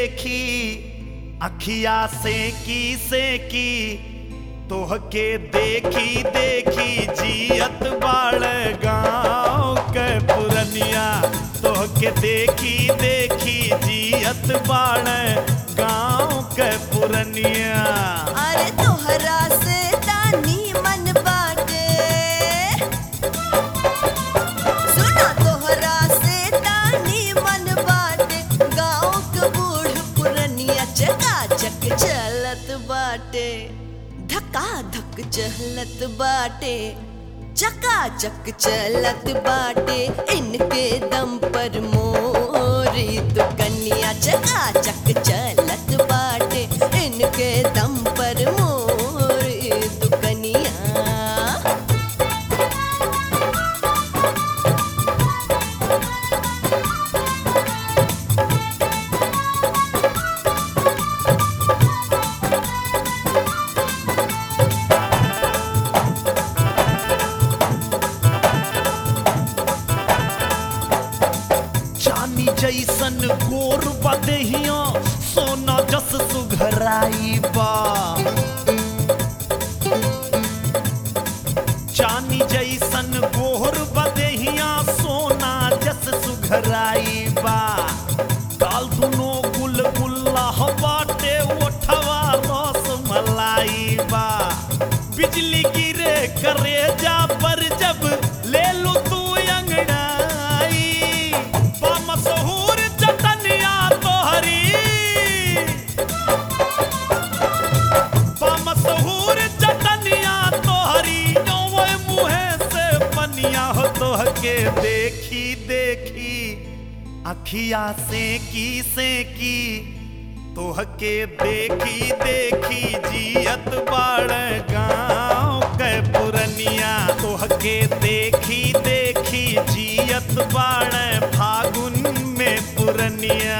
देखी अखिया से की से की तोहके देखी देखी जियत बाड़ गाँव के पुरनिया तोहके देखी देखी जियत बाड़ गाँव के पुरनिया अरे तोहरा से तानी मन बाटे सुना तोहरा से तानी मन बाटे गाँव के बूढ़ पुरनिया चकाचक चलत बाटे धक्का धक चलत बाटे चकाचक चलत बाटे इनके दम पर मोरी तो कन्या चकाचक चलत बाटे इनके दम पर मोरी तो कन्या चांदी जैसन गोर बदहिया सोना जस सुघराई बा चांदी जैसन गोर बदहिया सोना जस सुघराई बा काल दुनो गुल गुल्ला बाटे ओठवा रस मलाई बा बिजली गिरे करे जा पर जब ले लो तू अंगड़ाई मशहूर चटनिया तोहरी मशहूर चटनिया तोहरी ओए मुहे से पनिया हो तोहके देखी देखी अखिया से की से की तोहके देखी देखी जियत बाड़ गाँव के पुरनिया तोहके देखी देखी जियत बाड़ फागुन में पुरनिया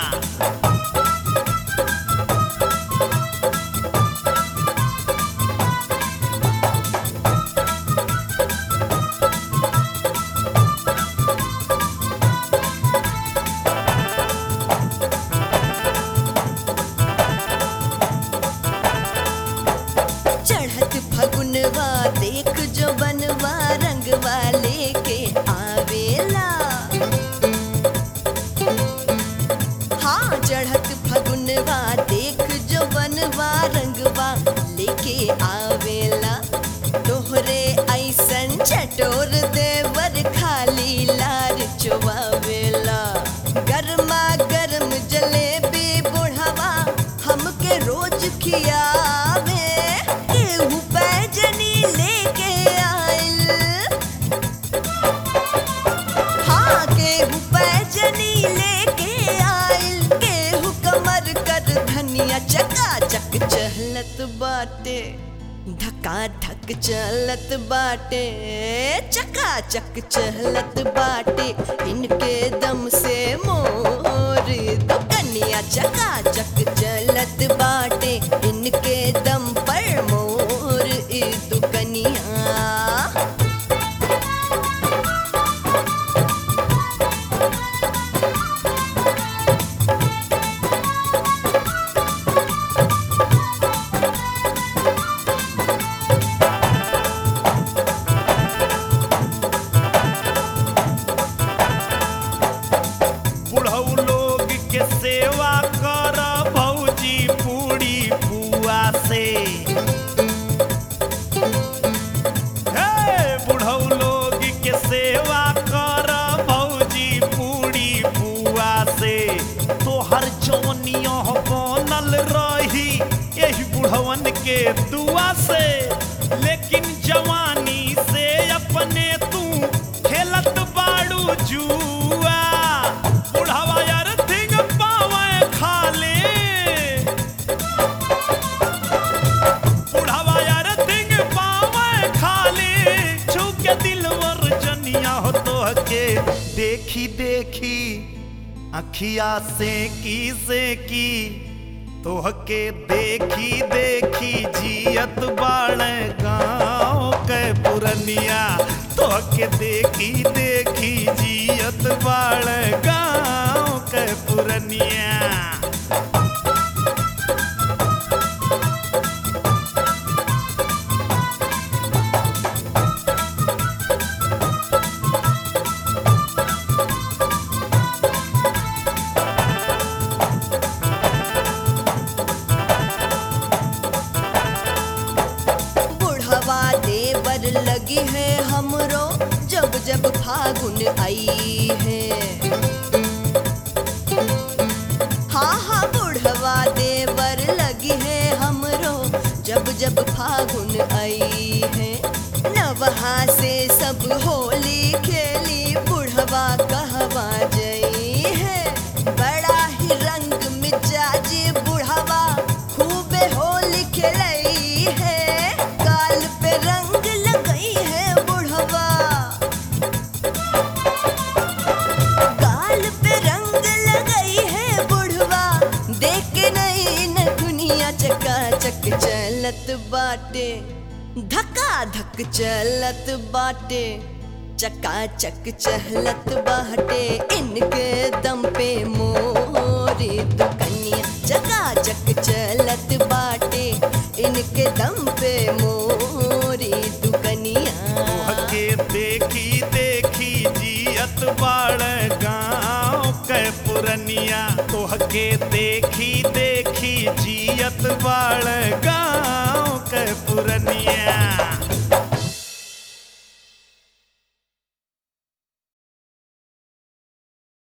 चढ़त फगुनवा देख जो बनवा रंगवा लेके आवेला हाँ चढ़त फगुनवा देख जो बनवा रंगवा लेके आवेला तोहरे ऐसन चटोर देवर खाली लार चुबावेला गरमा गरम जलेबी बुढ़वा हमके रोज खियावे केहू पैजनी लेके आइल हाँ केहू पैजनी लेके आइल केहू कमर कर धनिया चकाचक चहलत बाटे धक्का धक चलत बाटे चकाचक चहलत बाटे इनके दम से मोर तो कन्या चकाचक चलत बाटे इनके दम पर मोर ई तो कन्या बुढ़ऊ लोग के सेवा कर भौजी पूरी बुआ से हे बुढ़ऊ लोग के सेवा कर भौजी पूरी बुआ से तोहर जौनिया बनल रही यही बुढ़वन के दुआ से लेकिन जवानी से अपने तू खेलत बाड़ू जुआ बुढ़ावा यार थिंग पावे खाले बुढ़ावा यार थिंग पावे खाले छुके दिलवर जनिया हो तो के देखी देखी अखिया से की से की तोहके देखी देखी जियत बाण गाँव के पुरनिया तोहके देखी देखी जियत बाण गाँव के पुरनिया जब फागुन आई है हाँ हाँ बुढ़वा देवर लगी है हमरो जब जब फागुन आई है नवहा से सब होली खेली बुढ़वा कहवा जई है बड़ा ही रंग मिजाजी बुढ़वा खूबे होली खेलई है गाल पे रंग लगई है बुढ़वा गाल पे रंग लगई है बुढ़वा देख के नहीं न दुनिया चकाचक चलत बाटे धक्का धक चलत बाटे चकाचक चहलत बाटे इनके दम पे मोरी दुकनिया चकाचक चलत बाटे इनके दम पे मोरी दुकनिया तोहके देखी देखी जियत बाड़ गाँव के पुरनिया तोहके देखी देखी जियत बाड़ गाँव के पुरनिया